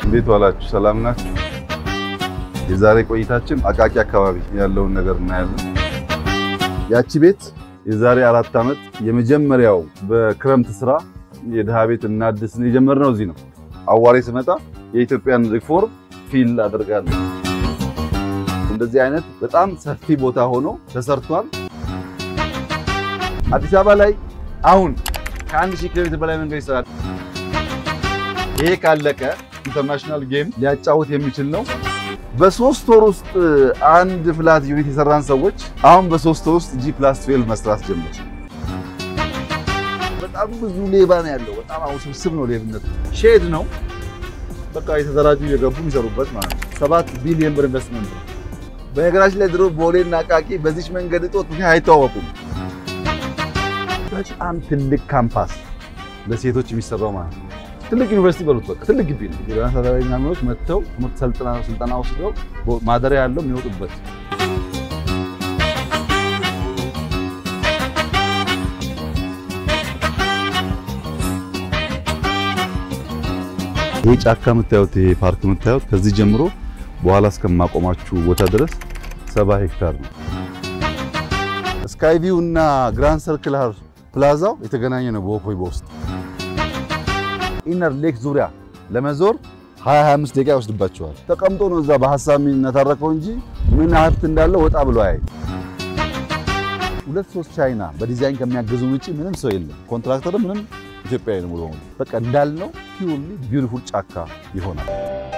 እንዴት ዋላችሁ? ሰላም ናችሁ? የዛሬ ቆይታችን አቃቂ አካባቢ ያለውን ነገር እናያለን። ያቺ ቤት የዛሬ አራት ዓመት የመጀመሪያው በክረምት ስራ የድሃ ቤት እናድስን የጀመርነው እዚህ ነው። አዋሬ ስመጣ የኢትዮጵያን ሪፎርም ፊል አደርጋለሁ። እንደዚህ አይነት በጣም ሰፊ ቦታ ሆኖ ተሰርቷል። አዲስ አበባ ላይ አሁን ከአንድ ሺህ ኪሎ ሜትር በላይ መንገድ ይሰራል። ይሄ ካለቀ ኢንተርናሽናል ጌም ሊያጫውት የሚችል ነው። በሶስት ወር ውስጥ አንድ ፍላት ዩኒት የሰራን ሰዎች አሁን በሶስት ወር ውስጥ ጂ ፕላስ 12 መስራት ጀመር። በጣም ብዙ ሌባ ነው ያለው። በጣም ውስብስብ ነው ሌብነቱ። ሼድ ነው በቃ የተደራጁ እየገቡ የሚሰሩበት ማለት ነው። ሰባት ቢሊዮን ብር ኢንቨስትመንት ነው። በነገራችን ላይ ድሮ ቦሌና አቃቂ በዚች መንገድ እጦት ምክንያት አይተዋወቁም። በጣም ትልቅ ካምፓስ ለሴቶች የሚሰራው ማለት ነው። ትልቅ ዩኒቨርሲቲ በሉት በቃ ትልቅ ግቢ ነው። የጎዳና ተዳዳሪ ምናምኖች መጥተው ትምህርት ሰልጥና ስልጠና ወስደው ማደሪያ ያለው የሚወጡበት ይህ ጫካ የምታዩት ይሄ ፓርክ የምታዩት ከዚህ ጀምሮ በኋላ እስከማቆማችሁ ቦታ ድረስ ሰባ ሄክታር ነው። ስካይቪው እና ግራንድ ሰርክል ፕላዛው የተገናኘ ነው በወኮይ በውስጥ ኢነር ሌክ ዙሪያ ለመዞር 25 ደቂቃ ይወስድባቸዋል። ተቀምጦ ነው እዛ በሐሳብ የሚነታረከው እንጂ ምን ሀብት እንዳለው ወጣ ብሎ አያይ። ሁለት ሶስት ቻይና በዲዛይን ከሚያገዙ ውጪ ምንም ሰው የለም። ኮንትራክተር ምንም ኢትዮጵያዊ ነው ሙሉ በሙሉ በቃ እንዳልነው ፒውርሊ ቢዩቲፉል ጫካ ይሆናል።